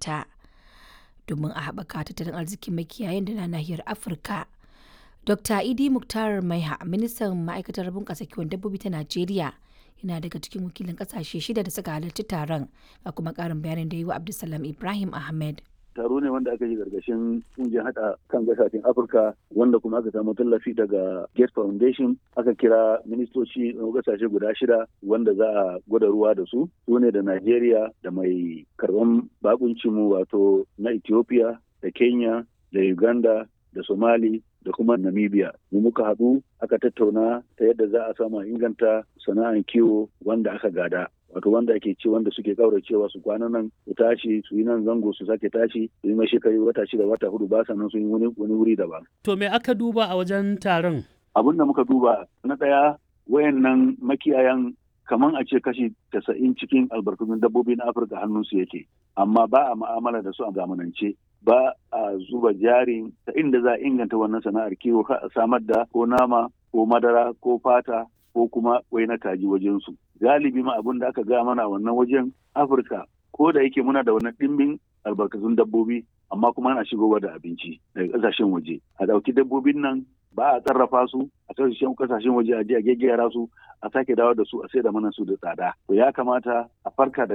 ita domin a haɓaka tattalin arzikin makiyayan da na nahiyar Afirka. Dr. Idi Muktar Maiha, ministan ma'aikatar bunƙasa kiwon dabbobi ta Najeriya, yana daga cikin wakilin ƙasashe shida da suka halarci taron, ga kuma ƙarin bayanin da yi wa Abdulsalam Ibrahim Ahmed. taro ne wanda aka yi gargashin kungiyar hada kan gasashen afirka wanda kuma aka samu tallafi daga gate foundation aka kira ministoci na gasashe guda shida wanda za a gwada ruwa da su su ne da nigeria da mai karban bakuncinmu wato na ethiopia da kenya da uganda da somali da kuma namibia mu muka haɗu aka tattauna ta yadda za a samu inganta sana'ar kiwo wanda aka gada wato wanda ake ce wanda suke kauracewa su kwana nan su tashi su yi nan zango su sake tashi su yi mashi kai wata shida wata hudu ba sannan su yi wani wuri daban. To me aka duba a wajen taron? Abin da muka duba na ɗaya wayannan makiyayan kaman a ce kashi tasa'in cikin albarkatun dabbobi na Afirka hannunsu yake amma ba a ma'amala da su a zamanance ba a zuba jari ta inda za a inganta wannan sana'ar kiwo a samar da ko nama ko madara ko fata ko kuma wai na kaji wajensu. Galibi ma abin da aka ga mana wannan wajen Afirka ko da yake muna da wannan ɗimbin albarkatun dabbobi amma kuma ana shigowa da abinci daga ƙasashen waje. A ɗauki dabbobin nan ba a sarrafa su a kasashen kasashen waje a je a gaggera su a sake dawo da su a sai da mana su da tsada. To ya kamata a farka da